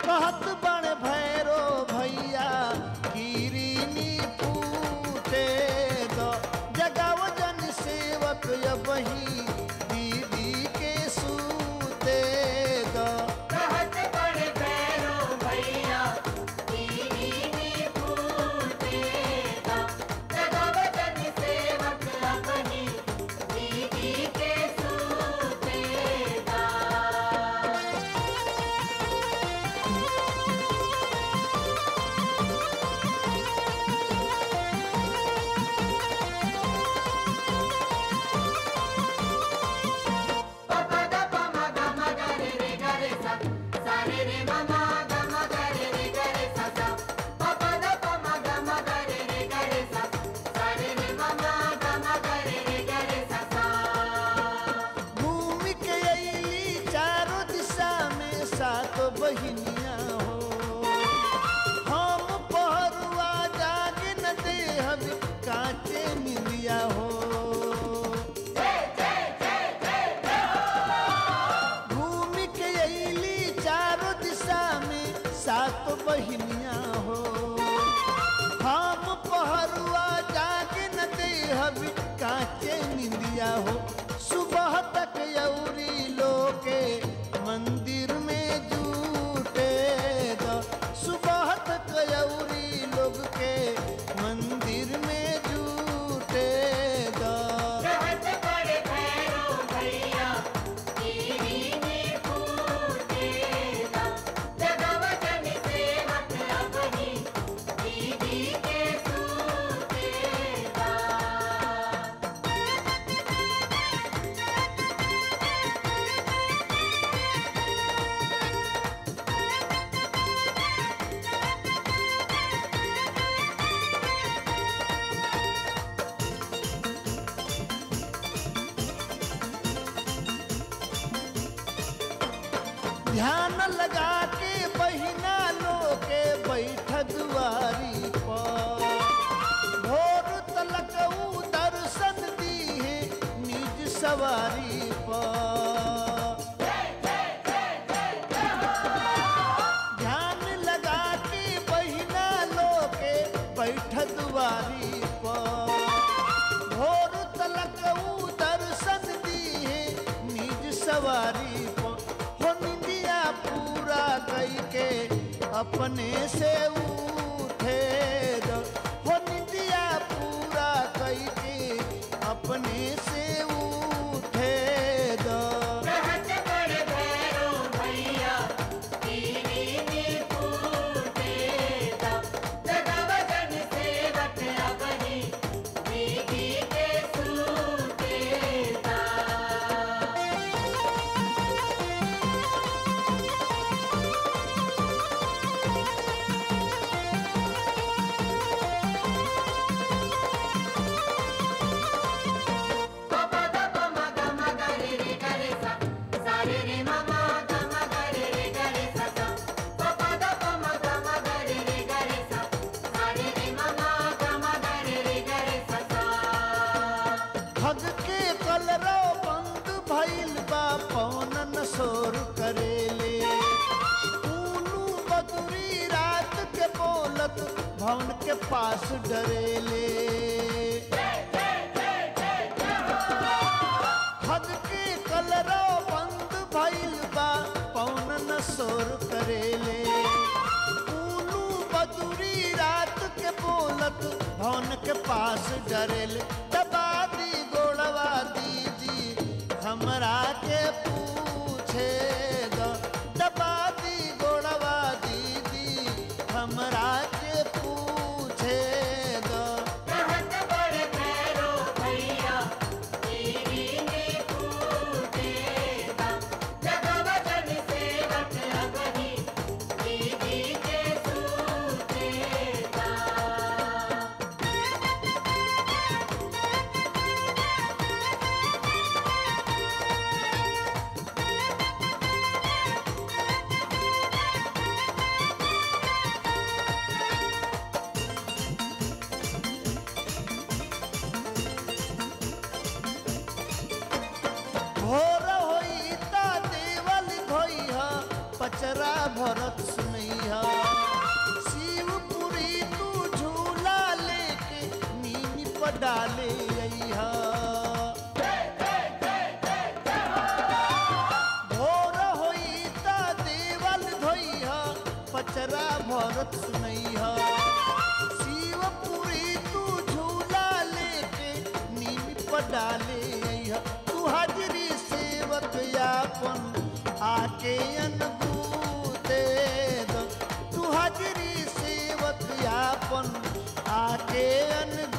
कहत बण भैरो भैया गिरिनी पूटे दो जगाव जन सेवक बही दीदी के सूते दो कहत बड़े भैरो भैया दीदी नी पूते दा जगव जन सेवक अपनी दीदी के सूते दा पपा दा पमा गा मा गा रे रे गा रे सा सा रे रे मा मा गा मा गा रे रे गा रे सा सा पपा दा पमा गा मा गा रे रे गा रे सा सा रे रे मा मा गा मा गा रे रे गा रे सा सा घूम के अली चारों दिशा में सात बहिनिया हो हम पहरुआ जागे न दे हम कांचे मिलिया हो घूम के अली चारों दिशा में सात बहिनिया हो हम पहरुआ जागे न दे हम कांचे निंदिया हो सुबह तक यौरी लोके मंदिर में जूटे दो सुबह तक यौरी लोग के मंदिर में जूटे दो कहत बड़े भैरो भैया दीदी नी पूते दा जगव जन सेवक अपनी दीदी के सूते दा ध्यान लगा के बहिना लोके बैठ दुआरी पर भोर तलक ऊ दर्शन दी है निज सवारी पर ध्यान लगा के बहिना लोके बैठ दुआरी पर भोर तलक ऊ दर्शन दी है निज सवारी पर हो निंदिया पूरा कई के अपने से उठे दो हो निंदिया पूरा कई के अपने से उठे दो कहत बड़े भैरो भैया दीदी नी पूते दा जगव जन सेवक अपनी दीदी के सूते दा पपा दा पमा गा मा गा रे रे गा रे सा सा रे रे मा मा गा मा गा रे रे गा रे सा सा पपा दा पमा गा मा गा रे रे गा रे सा सा रे रे मा मा गा मा गा रे रे गा रे सा सा ठग के कलरो बंद भइल बा पौनन शोर करेले ऊनु बदुरी रात के बोलत भवन के पास डरेले ठग के कलरो बंद भइल बा पौनन शोर करेले ऊनु बदुरी रात के बोलत भवन के पास डरेले दबा दी गोड़वा दीदी हमरा के पूछे दो दबा दी गोड़वा दीदी हमरा के पूछे दो कहत बड़े भैरो भैया दीदी नी पूते दा जगव जन सेवक अपनी दीदी के सूते दा पडाले अइहा भोर होई त देवल धोइहा पचरा भरत सुनैहा शिवपुरी तू झूला लेके नीम पडाले अइहा तू हाजरी सेवक यापन आके अनबू दे दो तू हाजरी सेवक यापन आके अनबू